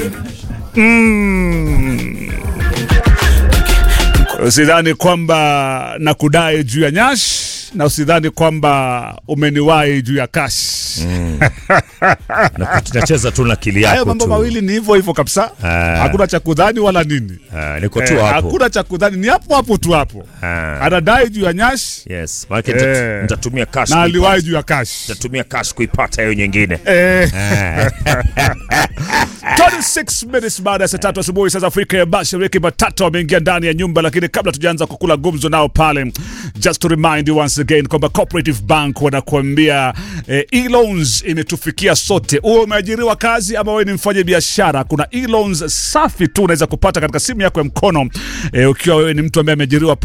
Mm. Usidhani kwamba nakudai juu ya nyash na usidhani kwamba umeniwahi juu ya kash. Na tunacheza tu na akili Hayo yako mambo tu. mawili ni hivyo hivyo kabisa, Ah. hakuna cha kudhani wala nini. Ah, niko tu Eh, hapo. hakuna cha kudhani, ni hapo hapo tu hapo. Ah. Anadai juu ya nyash Yes, maana Eh. nitatumia cash. na kuipata. aliwahi juu ya kash. Nitatumia cash kuipata hiyo nyingine. Eh. 26 minutes baada ya saa tatu asubuhi saa za Afrika ya Mashariki, matatu wameingia ndani ya nyumba, lakini kabla tujaanza kukula gumzo nao pale, just to remind you once again kwamba Cooperative Bank wanakuambia eh, e-loans imetufikia sote. Uwe umeajiriwa kazi ama wewe ni mfanya biashara, kuna e-loans safi tu unaweza kupata katika simu yako ya mkono eh, ukiwa wewe ni mtu ambaye ameajiriwa